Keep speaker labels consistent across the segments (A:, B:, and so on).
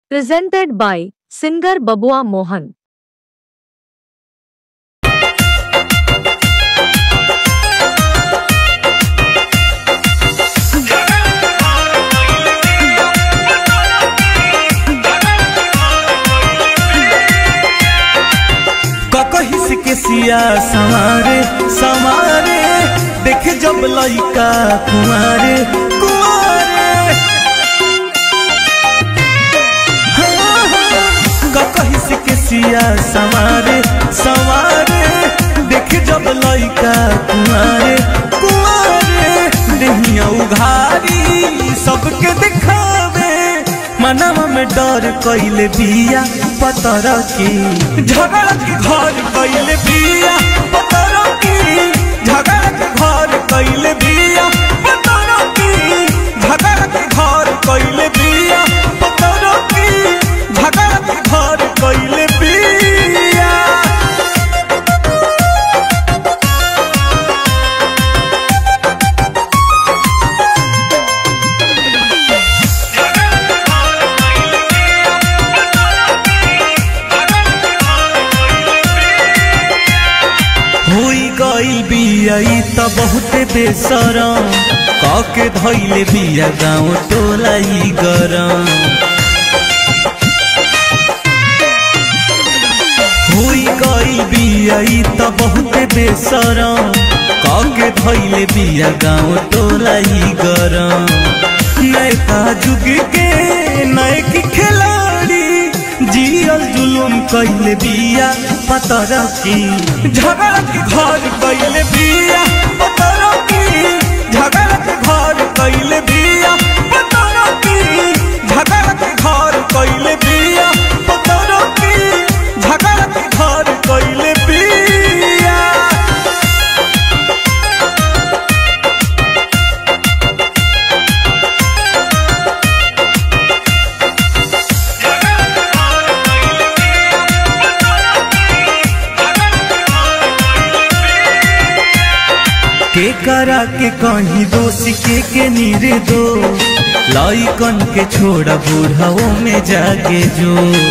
A: Presented by singer Babua Mohan.
B: ककहिस के सिया संवारे संवारे देखे जब लइका कुंवारे कुंवारे हाँ, हाँ, ककहिस के सिया संवारे संवारे देखे जब लइका कुंवारे कुंवारे देहिया उघारी सबके दिखावे मनवा में डर कइले बिया पतर की झगड़ा के घर कइले बिया पतर की झगड़ा के घर कइले बिया पतर की झगड़ा के घर कइले बिया पतर की झगड़ा के घर कइले बिया होई गई बिया ई त बहुते बेसरम कके धैले बिया गाँव टोला ई गरम होई गई बिया ई त बहुते बेसरम कके धैले बिया गाँव टोला ई गरम नैका जुग के नैकी खिलाड़ी जियल जुलुम कइले बिया पतर की झगड़ा के घर कइले बिया पतर की झगड़ा के घर कइले बिया पतर की झगड़ा के घर कइले बिया पतर की झगड़ा के घर कइले बिया के करा के कहीं दोष के के नीरे दो लइकन के छोड़ा बूढ़ाओ में जाके जो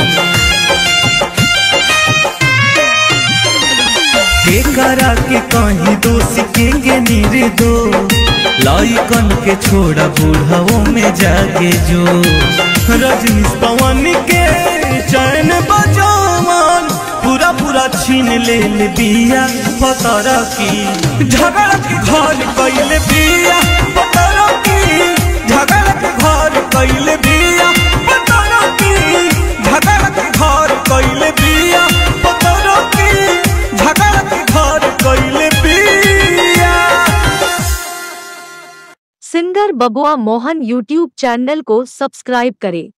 B: के करा के कहीं दोष के के नीरे दो लइकन के छोड़ा बूढ़ाओ में जाके जो रजनीश पवन के चैन बजावन पूरा पूरा छीन ले ले बिया पतर की झगड़ा के घर कइले बिया पतर की झगड़ा के घर कइले बिया पतर की झगड़ा के घर कइले बिया पतर की झगड़ा के घर कइले बिया
A: सिंगर बबुआ मोहन यूट्यूब चैनल को सब्सक्राइब करें